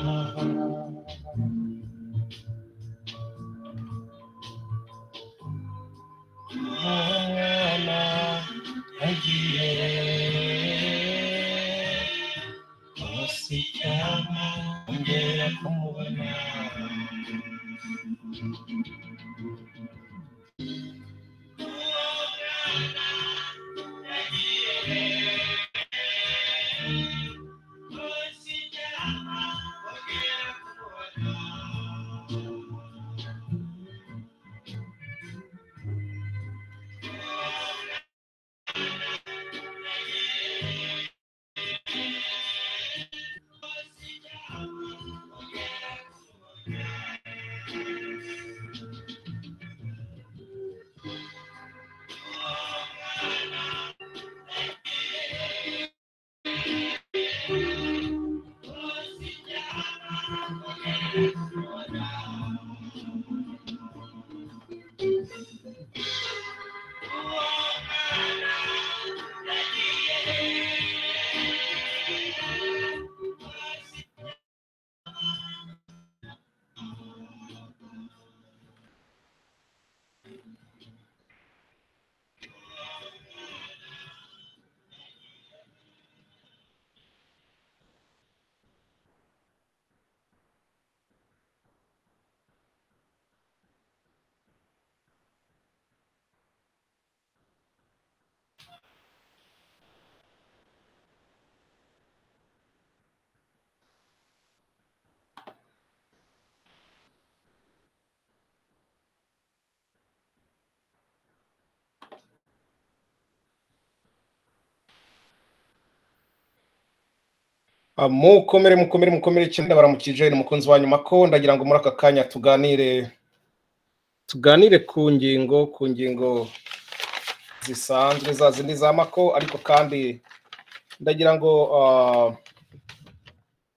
ona Imana yagiye munsi cyane ongera kumubona mukomere mukomere mukomere cyane baramukije ni umukunzi wa nyuma ko ndagira ngo muri aka kanya tuganire tuganire ku ngingo ku ngingo zisanzwe za zindi za mako ariko kandi ndagira ngo ah,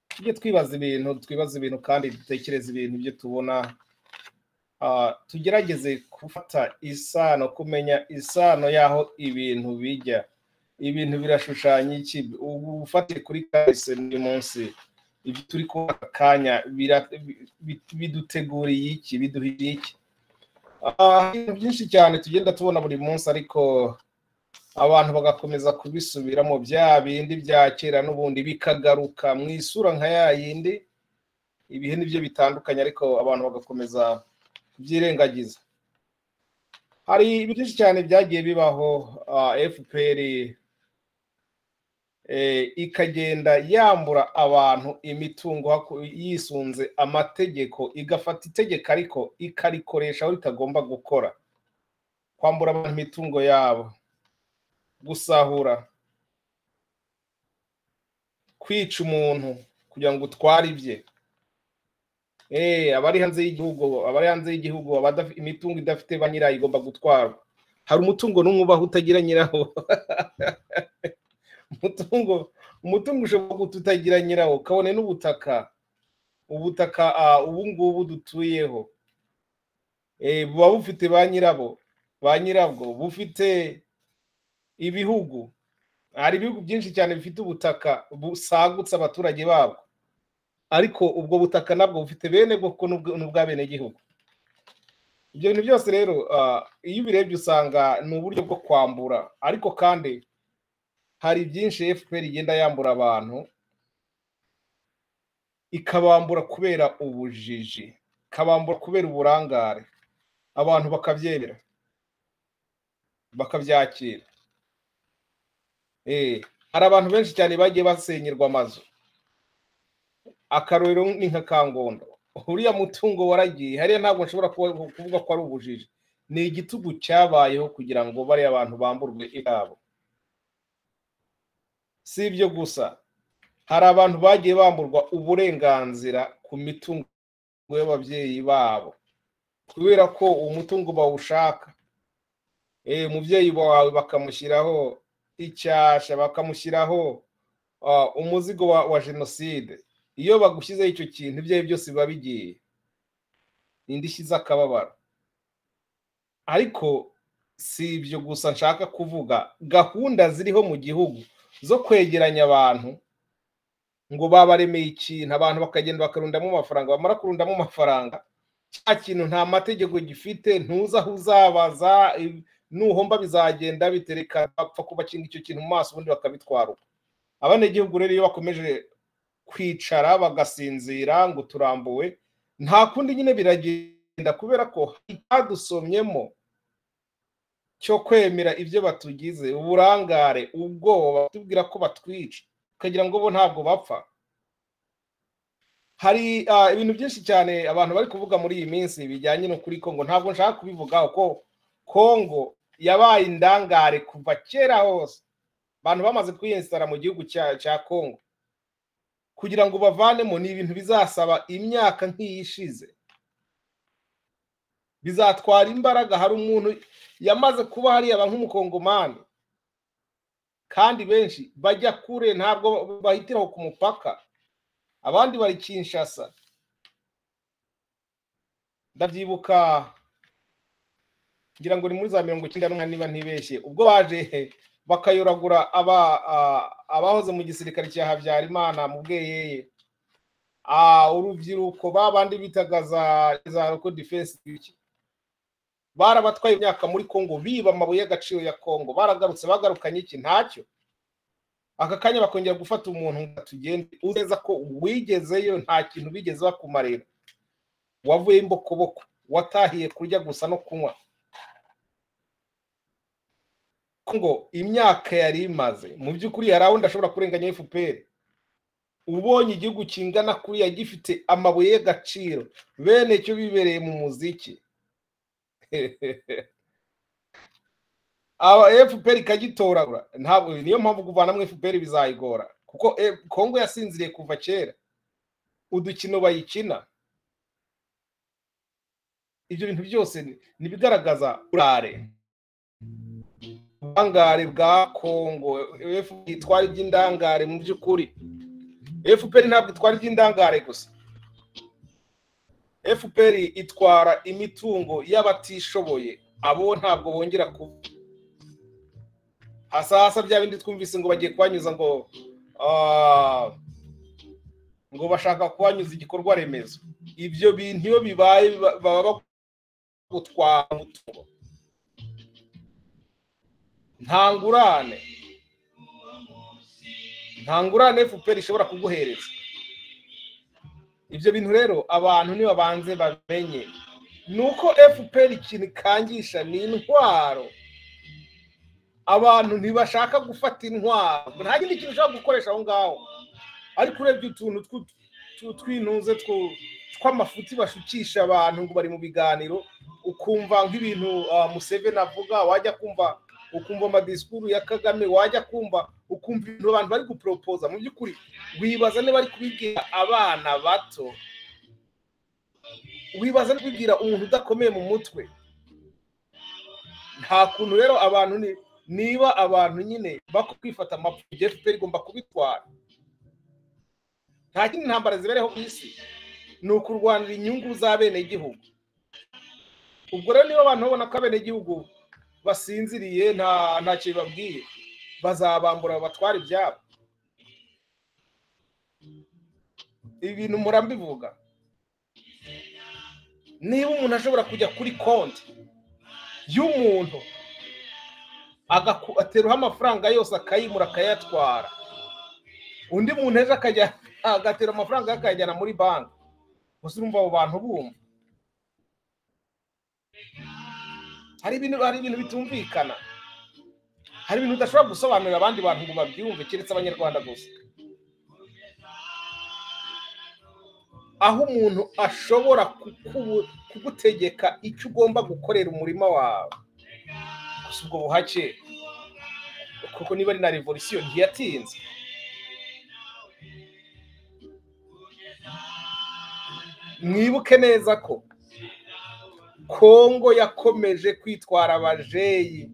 tujye twibaza ibintu twibaza ibintu kandi dutekereze ibintu ibyo tubona Ah, tugerageze gufata isano kumenya isano y'aho ibintu bijya ibintu birashushanya iki ubu ufatire kuri kahise n'uyu munsi ibyo turi kubona aka kanya bira- bi- bi- biduteguriye iki biduhiriye iki Ah, ibintu byinshi cyane tugenda tubona buri munsi ariko abantu bagakomeza kubisubiramo bya bindi bya kera n'ubundi bikagaruka mu isura nka ya yindi ibihe ni byo bitandukanye ariko abantu bagakomeza kubyirengagiza hari ibintu byinshi cyane byagiye bibaho ah, fpr eh, ikagenda yambura abantu imitungo haku- yisunze amategeko igafata itegeko ariko ikarikoresha aho ritagomba gukora kwambura abantu imitungo yabo gusahura kwica umuntu kugira ngo utware ibye Eh, abari hanze y'igihugu abari hanze y'igihugu abadaf- imitungo idafite ba nyirayo igomba gutwarwa hari umutungo n'umwe ubaho utagira nyirawo umutungo umutungo ushobora guta utagira nyirawo kabone n'ubutaka ubutaka ah, ubu ngubu dutuyeho Eh, buba bufite ba nyirabo ba nyirabwo bufite ibihugu hari ibihugu byinshi cyane bifite ubutaka busagutse abaturage babo ariko ubwo butaka nabwo bufite bene bwoko n'ubw- n'ubw'abenegihugu ibyo bintu byose rero ah, iyo ubirebye usanga ni uburyo bwo kwambura ariko kandi hari byinshi fpr igenda yambura abantu ikabambura kubera ubujiji ikabambura kubera uburangare abantu bakabyemera bakabyakira Eh, hari abantu benshi cyane bagiye basenyerwa amazu akarorero ni nka kangondo uriya mutungo waragiye hariya ntabwo nshobora kuba- kuvuga ko ari ubujiji ni igitugu cyabayeho kugira ngo bariya bantu bamburwe ibyabo si ibyo gusa hari abantu bagiye bamburwa uburenganzira ku mitungo y'ababyeyi babo kubera ko uwo mutungo bawushaka Eh, umubyeyi wawe bakamushyiraho icyasha bakamushyiraho ah, umuzigo wa, wa jenoside iyo bagushyizeho icyo kintu ibyawe byose biba bigiye indishyi z'akababaro ariko si ibyo gusa nshaka kuvuga gahunda ziriho mu gihugu zo kwegeranya abantu ngo babaremeye ikintu abantu bakagenda bakarundamo amafaranga bamara kurundamo amafaranga cya kintu nta mategeko gifite ntuzi aho uzabaza nuhomba bizagenda bitereka bapfa kubakinga icyo kintu mu maso ubundi bakabitwara uko abanyagihugu rero iyo bakomeje kwicara bagasinzira ngo turambuwe nta kundi nyine biragenda kubera ko icyadusomyemo cyo kwemera ibyo batugize uburangare ubwoba batubwira ko batwica ukagira ngo bo ntabwo bapfa hari ibintu byinshi cyane abantu bari kuvuga muri iyi minsi bijyanye n'ukuri kongo ntabwo nshaka kubivugaho ko kongo yabaye indangare kuva kera hose abantu bamaze kwiyensitara mu gihugu cya kongo kugira ngo bavanemo ni ibintu bizasaba imyaka nk'iyishize bizatwara imbaraga hari umuntu yamaze kuba hariya nk'umukongomani kandi benshi bajya kure ntabwo bahitiraho ku mupaka abandi bari kinshasa ndabyibuka ngira ngo ni muri za mirongo icyenda n'umwe niba ntibeshye ubwo baje bakayoragura abahoze mu gisirikare cya habyarimana mu bweyeye urubyiruko babandi bitaga za roko defense barabatwaye imyaka muri congo biba amabuye y'agaciro ya congo baragarutse bagarukanye iki ntacyo aka kanya bakongera gufata umuntu ngo tugende uzeza ko wigezeyo nta kintu bigeze bakumarira wavuye imbokoboko watahiye kurya gusa no kunywa ngo imyaka yari imaze mu by'ukuri hari aho ashobora kurenganya fpr ubonye igihugu kingana kuriya gifite amabuye y'agaciro bene cyo bibereye mu muziki fpr ikagitoragura ntabwo niyo mpamvu kuvanamo fpr bizayigora kuko kongo yasinziriye kuva kera udukino bayikina ibyo bintu byose ntibigaragaza urare ubwangare bwa kongo itwara iby'indangare mu by'ukuri fpr ntabwo itwara iby'indangare gusa fpr itwara imitungo y'abatishoboye abo ntabwo bongera kuba hasahasa bya bindi twumvise ngo bagiye kubanyuza ngo ngo bashaka kubanyuza igikorwa remezo ibyo bintu iyo bibaye baba bagutwara umutungo ntangurane ntangurane fpr ishobora kuguhereza ibyo bintu rero abantu nibabanze bamenye ni uko fpr ikintu ikangisha ni intwaro abantu ntibashaka gufata intwaro nta kindi kintu ushobora gukoresha aho ngaho ariko urebye utuntu tw'intuze tw'amafuti bashukisha abantu ngo bari mu biganiro ukumva nk'ibintu museveni avuga wajya kumva ukumva amadisikuru ya kagame wajya kumva ukumva ibintu abantu bari guporopoza mu by'ukuri wibaza niba ari kubibwira abana bato wibaza no kubibwira umuntu udakomeye mu mutwe nta kuntu rero abantu niba abantu nyine bakwifata amapfubyi fpr igomba kubitwara nta kindi ntambara zibereho ku isi ni ukurwanira inyungu z'abenegihugu ubwo rero niba abantu babona ko abenegihugu basinziriye nta kintu babwiye bazabambura batwara ibyabo ibintu murambivuga niba umuntu ashobora kujya kuri konti y'umuntu ateruha amafaranga yose akayimura akayatwara undi muntu ejo agatera amafaranga akayajyana muri banki gusa urumva abo bantu bumva hari ibintu bitumvikana hari ibintu udashobora gusobanurira abandi bantu ngo babyumve keretse abanyarwanda gusa aho umuntu ashobora kugutegeka icyo ugomba gukorera umurima wawe gusa ubwo buhake kuko niba ari na revolisiyo ntiyatinze mwibuke neza ko kongo yakomeje kwitwara abajeyi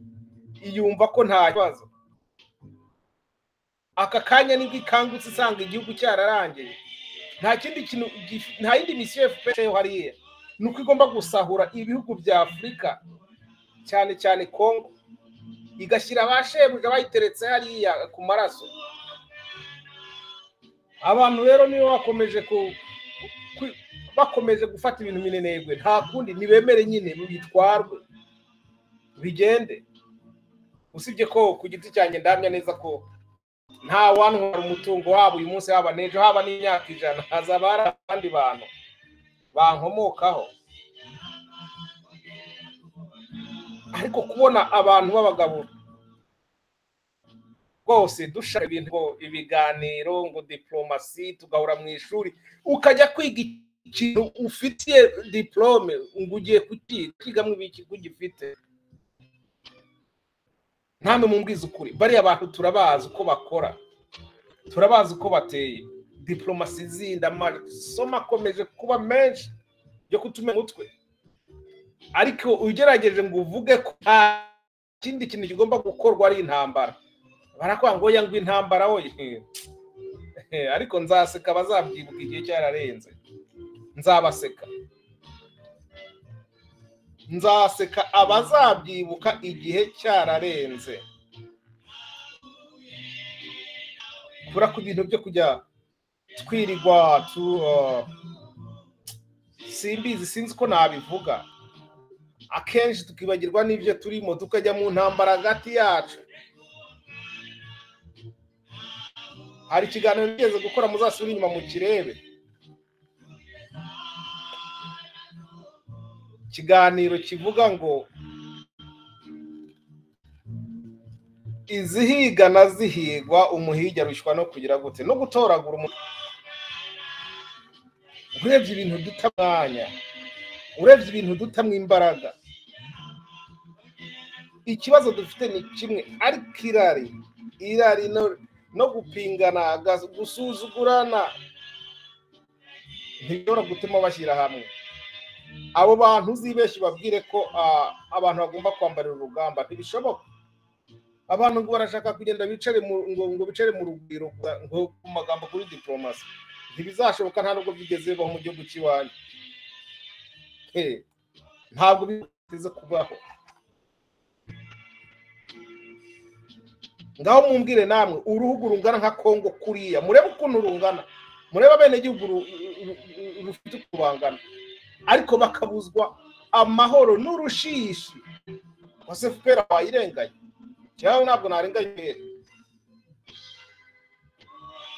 yumva ko nta kibazo aka kanya nibwo ikangutse isanga igihugu cyararangiye nta kindi kintu nta yindi misiyo fpr hariya ni uko igomba gusahura ibihugu bya afurika cyane cyane kongo igashyira ba shebuja bayiteretse hariya ku maraso abantu rero niba bakomeje ku ku- bakomeje gufata ibintu minenegwe nta kundi ntibemere nyine bitwarwe bigende usibye ko ku giti cyanjye ndamya neza ko nta wantwara umutungo wabo uyu munsi haba n'ejo haba n'imyaka ijana hazaba hari abandi bantu bankomokaho ariko kubona abantu b'abagabo rwose dushaka ibintu ngo ibiganiro ngo diporomasi tugahura mu ishuri ukajya kwiga ikintu ufitiye diporome ngo ugiye kukigamo ibiki ugifite ntamwe mumbwize ukuri bariya bantu turabazi uko bakora turabazi uko bateye diporomasi zindi amasomo akomeje kuba menshi yo kutumenya umutwe ariko ugerageje ngo uvuge ko nta kindi kintu kigomba gukorwa ari intambara barakwanga ngo ngo intambara woye ariko nzaseka bazabyibuka igihe cyararenze nzabaseka nzaseka abazabyibuka igihe cyararenze kubera ko ibintu byo kujya twirirwa tu uh, simbizi sinzi ko nabivuga akenshi tukibagirwa n'ibyo turimo tukajya mu ntambara hagati yacu hari ikiganiro nigeze gukora muzasubire inyuma mu kirebe ikiganiro kivuga ngo izihiga na zihigwa umuhigi arushywa no kugira gute no gutoragura umuntu urebye ibintu duta mwanya urebye ibintu dutamo imbaraga ikibazo dufite ni kimwe ariko irari irari no- no gupingana gas- gusuzugurana ntibishobora gutuma bashyira hamwe abo bantu uzibeshye babwire ko ah, abantu bagomba kwambarira urugamba ntibishoboka abantu ngo barashaka kugenda bicare mu ngo ngo bicare mu rugwiro gusa, ngo mu magambo kuri diporomasi ntibizashoboka nta nubwo byigeze bibaho mu gihugu cy'iwanyu Eh, ntabwo biteze kubaho ngaho mumbwire namwe uruhugu rungana nka kongo kuriya murebe ukuntu rungana murebe abenegihugu ru- ru- ru- rufite ukuntu bangana ariko bakabuzwa amahoro n'urushishi wase fpr wayirenganye cyangwa ntabwo narenganye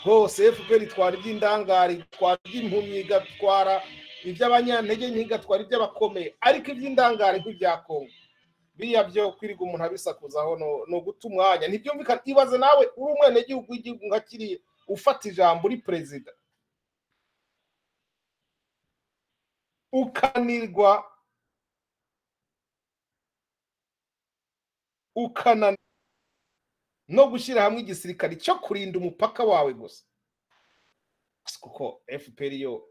rwose fpr itwara iby'indangare itwara iby'impumyi igatwara iby'abanyantege nke igatwara iby'abakomeye ariko iby'indangare nk'ibya kongo biriya byo kwirirwa umuntu abisakuzaho no- ni uguta umwanya ntibyumvikana ibaze nawe uri umwenegihugu w'igihugu nka kiriya ufata ijambo uri perezida ukanirwa ukananirwa no gushyira hamwe igisirikare cyo kurinda umupaka wawe gusa Asi kuko fpr yo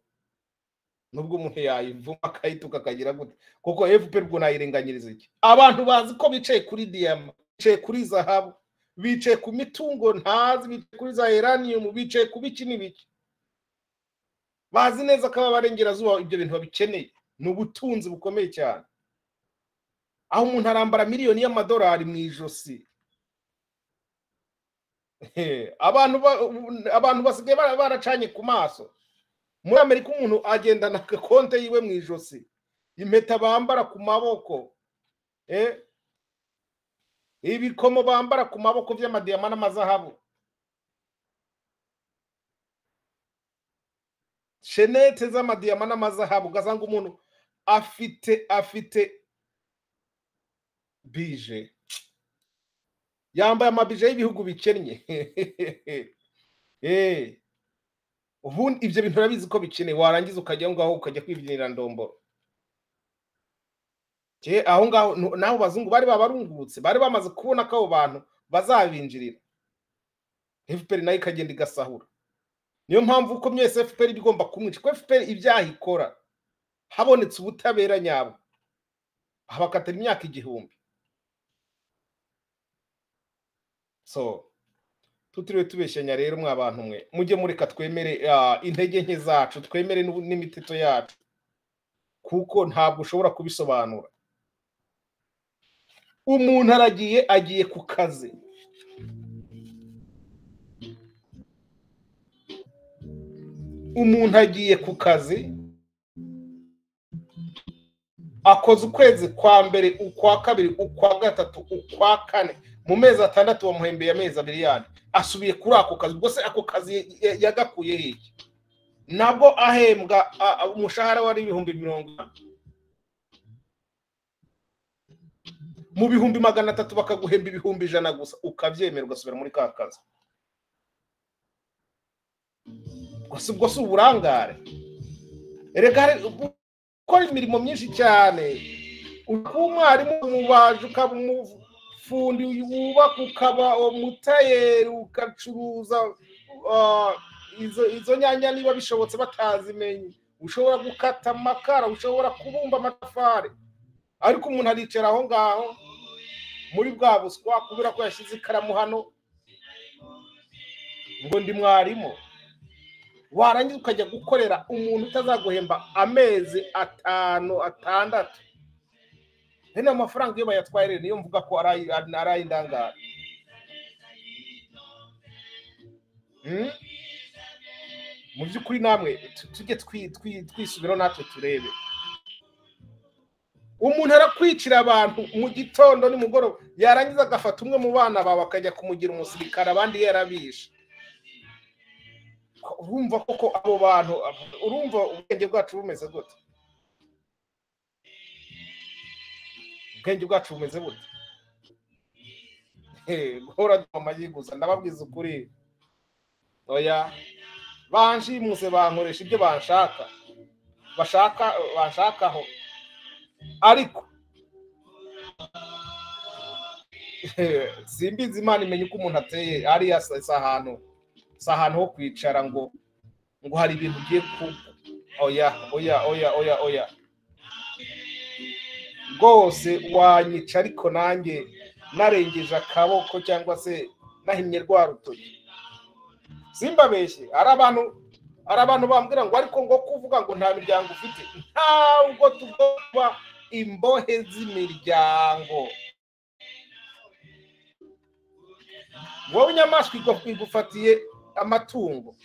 nubwo umuntu yayivuma akayituka akagira gute kuko fpr ubwo nayirenganyiriza iki abantu bazi ko bicaye kuri diyama bicaye kuri zahabu bicaye ku mitungo ntazi bicaye kuri za uranium bicaye ku biki n'ibiki bazi neza ko ababarengerazuba ibyo bintu babikeneye ni ubutunzi bukomeye cyane aho umuntu arambara miliyoni y'amadolari mu ijosi Eh, abantu ba- abantu basigaye bara- baracanye ku maso muri amerika umuntu agendana agakonte yiwe mu ijosi impeta bambara ku maboko eh? ibikomo bambara ku maboko by'amadiyama n'amazahabu shenete z'amadiyama n'amazahabu ugasanga umuntu afite afite bije yambaye amabije y'ibihugu bikennye Eh, ubundi ibyo bintu urabizi ko bikenewe warangiza ukajya aho ngaho ukajya kwibyinira ndomboro Je, aho ngaho nu- n'abo bazungu bari babarungurutse bari bamaze kubona ko abo bantu bazabinjirira fpr nayo ikagenda igasahura niyo mpamvu uko mwese fpr igomba kumwica kuko fpr ibyaha ikora habonetse ubutabera nyabwo habakatira imyaka igihumbi so tutiriwe tubeshyanya rero mwa bantu mwe mujye mureka twemere ah, intege nke zacu twemere n'ubu- n'imiteto yacu kuko ntabwo ushobora kubisobanura umuntu aragiye agiye ku kazi umuntu agiye ku kazi akoze ukwezi kwa mbere ukwa kabiri ukwa gatatu ukwa kane mu mezi atandatu bamuhembeye amezi abiri yandi asubiye kuri ako kazi ubwo se ako kazi ya- yagakuye hehe nabwo ahembwa a- a- umushahara wari ibihumbi mirongo ine. mu bihumbi magana atatu bakaguhemba ibihumbi ijana gusa ukabyemera ugasubira muri ka kazi gusa ubwo si uburangare erega hari- gukora imirimo myinshi cyane kuba umwarimu umubaji ukaba umufundi wubaka ukaba umutayeri ugacuruza ah, izo- izo nyanya niba bishobotse batazimenye ushobora gukata amakara ushobora kubumba amatafari ariko umuntu aricara aho ngaho muri bwa buswa kubera ko yashyize ikaramu hano ngo ndi mwarimu warangiza ukajya gukorera umuntu utazaguhemba amezi atanu atandatu rero ayo mafaranga iyo bayatwaye rero niyo mvuga ko ari ay- ari ay'indangare Hmm? mu by'ukuri namwe tu- tujye twi- twi- twisubiraho natwe turebe umuntu arakwicira abantu mu gitondo nimugoroba yarangiza agafata umwe mu bana bawe akajya kumugira umusirikare abandi yarabishe urumva koko abo bantu urumva ubwenge bwacu bumeze gute ubwenge bwacu bumeze bute Eh, guhora duha amagi gusa ndababwiza ukuri oya banshimuse bankoresha ibyo banshaka bashaka banshakaho ariko simbizi imana imenya uko umuntu ateye ariya si si ahantu si ahantu ho kwicara ngo ngo hari ibintu ugiye ku oya oya oya oya oya rwose wanyica ariko nanjye narengeje akaboko cyangwa se nahimye rwa rutoki simbabeshye hari abantu hari abantu bambwira ngo ariko ngo kuvuga ngo nta miryango ufite ntabwo tugomba imbohe z'imiryango wowe inyamaswa igwa- igufatiye amatungo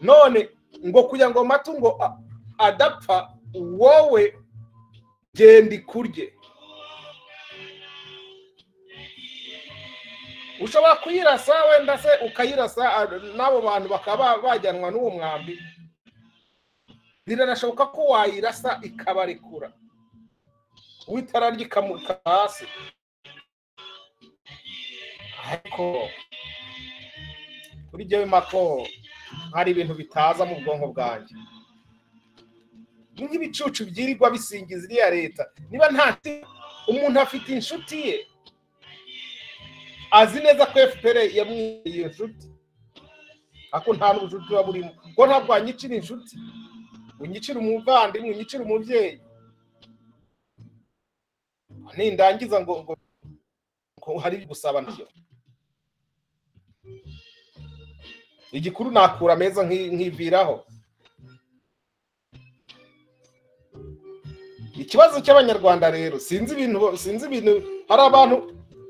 none ngo kugira ngo amatungo a- adapfa wowe genda ikurye ushobora kuyirasa wenda se ukayirasa ah, n'abo bantu bakaba bajyanwa n'uwo mwambi biranashoboka ko wayirasa ikabarekura witara ryikamuka hasi ariko kuri jyewe mako hari ibintu bitaza mu bwonko bwanjye ni nk'ibicucu byirirwa bisingiza iriya leta niba nta umuntu afite inshuti ye azi neza ko fpr yamwiriye iyo nshuti ariko nta n'ubucuti buba burimo kuko ntabwo wanyicira inshuti unyicira umuvandimwe unyicira umubyeyi nindangiza ngo ngo ngo hari gusaba nabyo igikuru nakura ameza nki- nkiviraho ikibazo cy'abanyarwanda rero sinzi ibintu sinzi ibintu hari abantu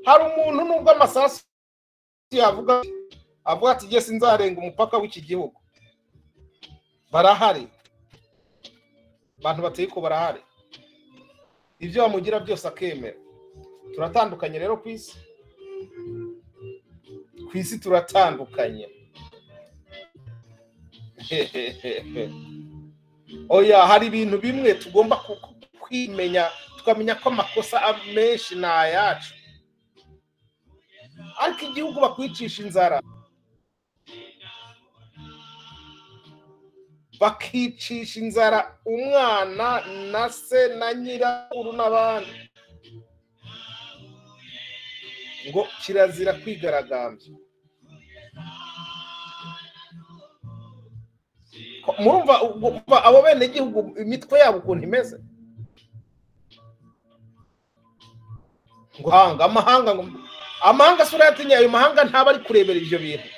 hari umuntu nubwo amasasu yavuga avuga ati jye sinzarenga umupaka w'iki gihugu barahari abantu bateye ko barahari ibyo bamugira byose akemera turatandukanye rero ku isi ku isi turatandukanye oya hari ibintu bimwe tugomba ku- ku- kwimenya tukamenya ko amakosa a- menshi ni ayacu ariko igihugu bakwicisha inzara bakicisha inzara umwana na se na nyirakuru n'abandi ngo kirazira kwigaragambya Ko- murumva ubwo- kuva abo benegihugu imitwe yabo ukuntu imeze ngo amahanga amahanga ngo amahanga si urayatinya ayo mahanga ntaba ari kurebera ibyo bintu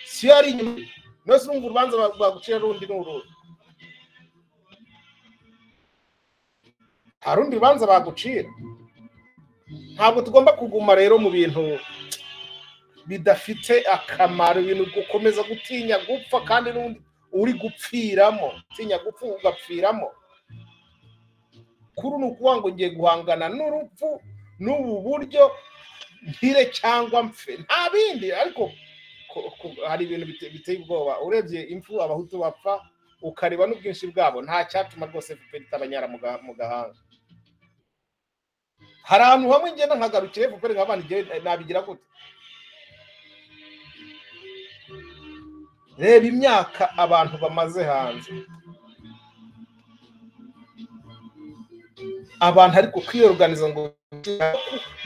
si yo ari inyuma nose urumva urubanza ba- bagucira rundi n'urundi nta rundi rubanza bagucira ntabwo tugomba kuguma rero mu bintu bidafite akamaro ibintu gukomeza gutinya gupfa kandi n'undi uri gupfiramo utinya gupfa ugapfiramo kuri ni ukuvuga ngo ngiye guhangana n'urupfu n'ubu buryo mpire cyangwa mpfe nta bindi ariko ko- ko- hari ibintu bite- biteye ubwoba urebye impfu abahutu bapfa ukareba n'ubwinshi bwabo nta cyatuma rwose FPR itabanyara mu ga- mu gahanga hari ahantu hamwe ngenda nkagarukire FPR nkabandi nabigira gute reba imyaka abantu bamaze hanze abantu ariko kwiyoruganiza ngo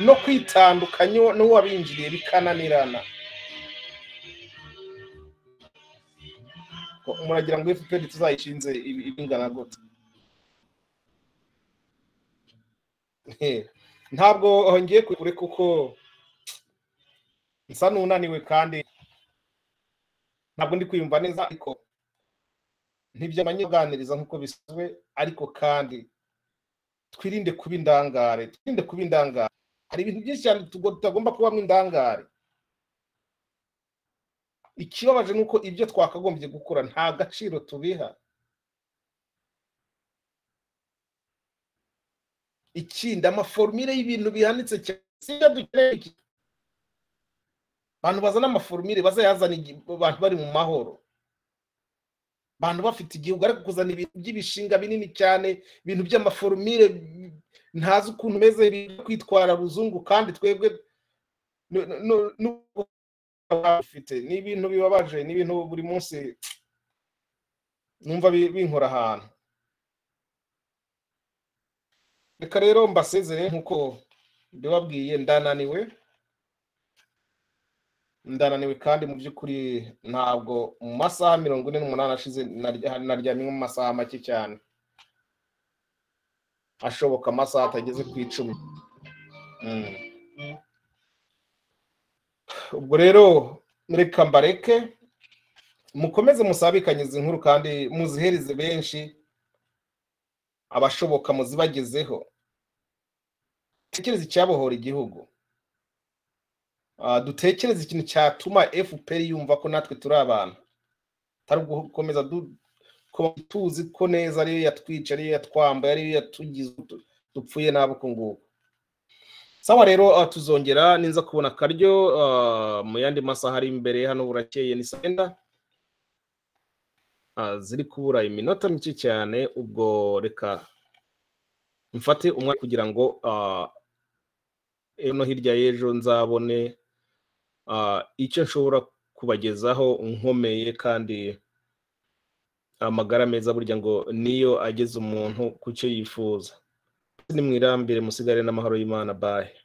no kwitandukanya uwo- n'uwabinjiriye bikananirana Ko muragira ngo fpr tuzayishinze ibi- ibingana gute Eh, ntabwo aho ngiye kure kuko nsa n'unaniwe kandi ntabwo ndi kwiyumva neza ariko ntibyamanye kuganiriza nk'uko bisanzwe ariko kandi twirinde kuba indangare twirinde kuba indangare hari ibintu byinshi cyane tugo- tutagomba kubamo indangare ikibabaje ni uko ibyo twakagombye gukora nta gaciro tubiha ikindi amaforumire y'ibintu bihanitse cyane si ibyo dukeneye iki. abantu bazana amaforumire bazayazana igi- abantu bari mu mahoro abantu bafite igihugu ariko kuzana ibintu by'ibishinga binini cyane ibintu by'amaforumire bi- ntazi ukuntu meze byo kwitwara ruzungu kandi twebwe nu- nu- nu- bafite ni ibintu bibabaje ni ibintu buri munsi numva bi- binkora ahantu reka rero mbasezere nk'uko ndibabwiye ndananiwe ndananiwe kandi mu by'ukuri ntabwo mu masaha mirongo ine n'umunani ashize narya- naryamye mu masaha make cyane ashoboka amasaha atageze ku icumi Mm. ubwo rero reka mbareke mukomeze musabikanye izi nkuru kandi muzihereze benshi abashoboka muzibagezeho dutekereze icyabohora igihugu Ah, dutekereze ikintu cyatuma fpr yumva ko natwe turi abantu atari ugukomeza du- kuba tuzi ko neza ariyo yatwica ariyo yatwambaye ariyo yatugize utu- dupfuye nabi uku nguku sawa rero ah, tuzongera ninza kubona akaryo ah, mu yandi masaha ari imbere hano burakeye ni saa yenda Ah, ziri kubura iminota mike cyane ubwo reka mfate umwanya kugira ngo ah, ejo no hirya y'ejo nzabone ah, icyo nshobora kubagezaho nkomeye kandi amagara meza burya ngo niyo ageza umuntu ku cyo yifuza ni mwirambire musigare n'amahoro y'imana bahe